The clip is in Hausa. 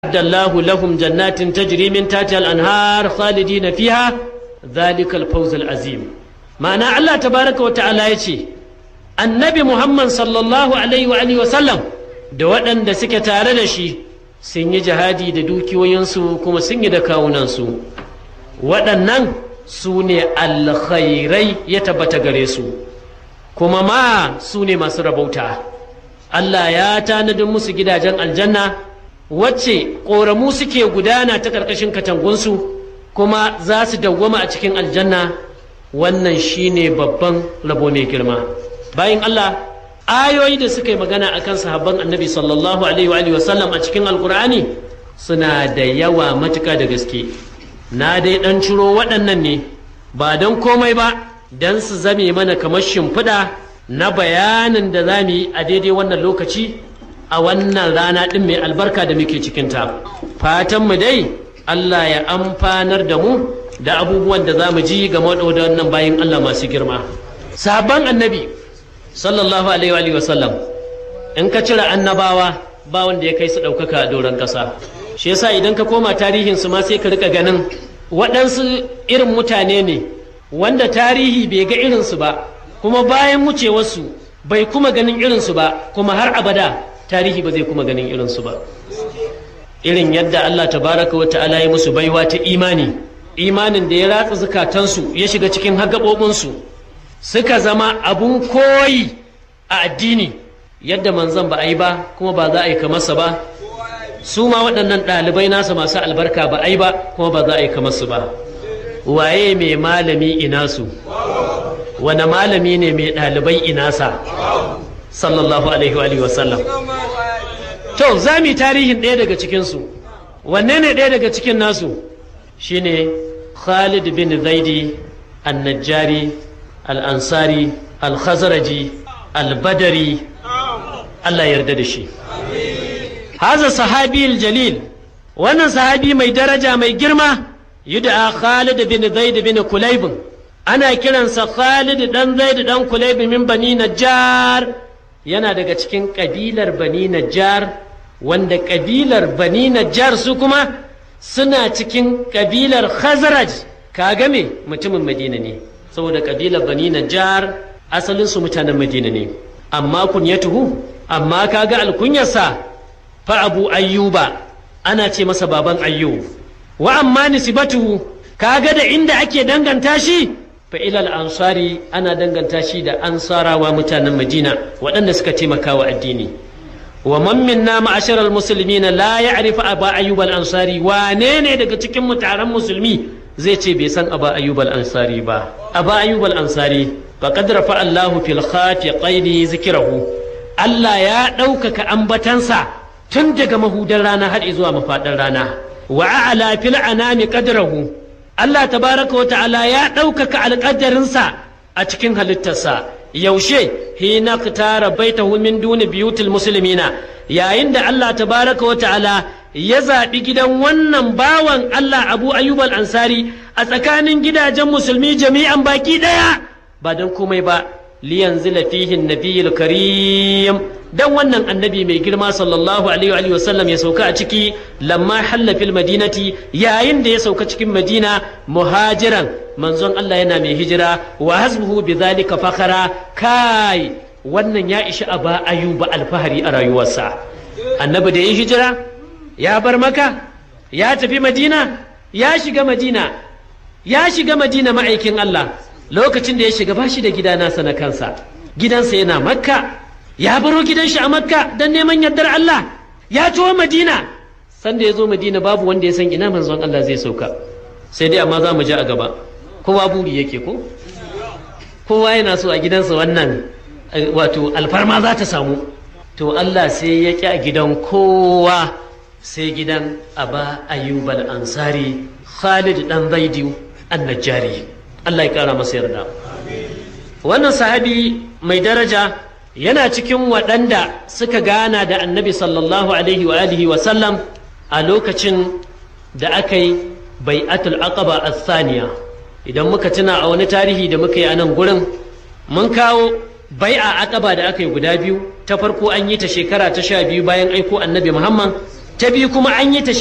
أعد الله لهم جنات تجري من تحتها الأنهار خالدين فيها ذلك الفوز العظيم معنى الله تبارك وتعالى يشي النبي محمد صلى الله عليه وآله وسلم da waɗanda suke tare da shi sun yi jihadi da dukiyoyinsu kuma sun yi da kawunansu waɗannan su ne alkhairai ya tabbata gare su kuma ma su ne masu rabauta Allah ya tanadin musu gidajen aljanna wacce ƙoramu suke gudana ta ƙarƙashin katangunsu kuma za su dawwama a cikin aljanna wannan shine babban rabo mai girma bayan Allah ayoyi da suka yi magana akan sahabban annabi sallallahu alaihi wa sallam a cikin alkur'ani suna da yawa matuka da gaske na dai ɗan ciro waɗannan ne ba don komai ba don su zame mana kamar shimfiɗa na bayanin da za mu yi a daidai wannan lokaci a wannan rana ɗin mai albarka da muke cikinta fatanmu dai Allah ya amfanar da mu da abubuwan da za mu ji game da wannan bayan Allah masu girma sabon annabi sallallahu alaihi wa sallam in ka cire annabawa ba wanda ya kai su ɗaukaka a doron ƙasa shi yasa idan ka koma tarihin su ma sai ka rika ganin waɗansu irin mutane ne wanda tarihi bai ga irinsu ba kuma bayan wucewarsu bai kuma ganin irinsu ba kuma har abada tarihi ba zai kuma ganin irinsu ba irin yadda Allah tabaraka wa ta'ala ya musu baiwa ta imani imanin da ya ratsa zukatansu ya shiga cikin hagabobinsu suka zama abun koyi a addini yadda manzon ba a yi ba kuma ba za a yi kamarsa ba su ma waɗannan ɗalibai nasa masu albarka ba a yi ba kuma ba za a yi kamarsu ba waye mai malami ina su wane malami ne mai ɗalibai inasa sallallahu alaihi wa sallam to za mu yi tarihin ɗaya daga cikinsu wanne ne ɗaya daga cikin nasu shine khalid bin zaidi annajjari al'ansari al-khazaraji al-badari Allah yarda da shi haza sahabi jalil wannan sahabi mai daraja mai girma yud'a khalid bin zaid bin kulayb ana kiransa khalid dan zaid dan kulayb min bani najjar yana daga cikin kabilar bani najjar wanda kabilar bani najjar su kuma suna cikin kabilar khazraj kaga me mutumin madina ne saboda kabilar bani najjar asalin su mutanen madina ne amma kunyatuhu amma kaga alkunyarsa fa abu ayyuba ana ce masa baban ayyub wa amma nisbatuhu kaga da inda ake danganta shi fa ilal ansari ana danganta shi da ansarawa mutanen madina waɗanda suka taimaka wa addini wa man minna ma'asharal muslimina la ya'rifu aba ayyub al ansari wane ne daga cikin mu taron musulmi zai ce bai san aba ayyub al ansari ba aba ayyub al ansari faqad rafa Allahu fil khatiqaini zikrahu Allah ya ɗaukaka ambatansa tun daga mahudan rana har zuwa mafaɗar rana wa a'la fil anami qadrahu Allah tabaraka wa ta'ala ya ɗaukaka alƙadarinsa a cikin halittarsa yaushe hina tara baitahu min duni biyutul muslimina yayin da Allah tabaraka wa ta'ala ya zaɓi gidan wannan bawan Allah Abu Ayyub al-Ansari a tsakanin gidajen musulmi jami'an baki ɗaya ba don komai ba liyanzila fihi nabiyul karim dan wannan annabi mai girma sallallahu alaihi wa sallam ya sauka a ciki lamma halla fil madinati yayin da ya sauka cikin madina muhajiran manzon Allah yana mai hijira wa hasbuhu bidhalika fakhara kai wannan ya ishi aba ayuba alfahari a rayuwarsa annabi da ya hijira ya bar maka ya tafi madina ya shiga madina ya shiga madina ma'aikin Allah lokacin da ya shiga bashi da gida nasa na kansa gidansa yana makka ya baro gidan shi a makka don neman yardar Allah ya ciwo madina sanda ya zo madina babu wanda ya san ina manzon Allah zai sauka sai dai amma za mu ji a gaba kowa buri yake ko kowa yana so a gidansa wannan wato alfarma za ta samu to Allah sai ya ƙi a gidan kowa sai gidan aba ayyubal ansari khalid dan zaidu annajari Allah ya kara masa yarda wannan sahabi mai daraja yana cikin waɗanda suka gana da annabi sallallahu alaihi wa alihi wa sallam a lokacin da aka yi bai'atul aqaba as-saniya idan muka tuna a wani tarihi da muka yi a nan gurin mun kawo bai'a aqaba da aka yi guda biyu ta farko an yi ta shekara ta sha biyu bayan aiko annabi muhammad ta biyu kuma an yi ta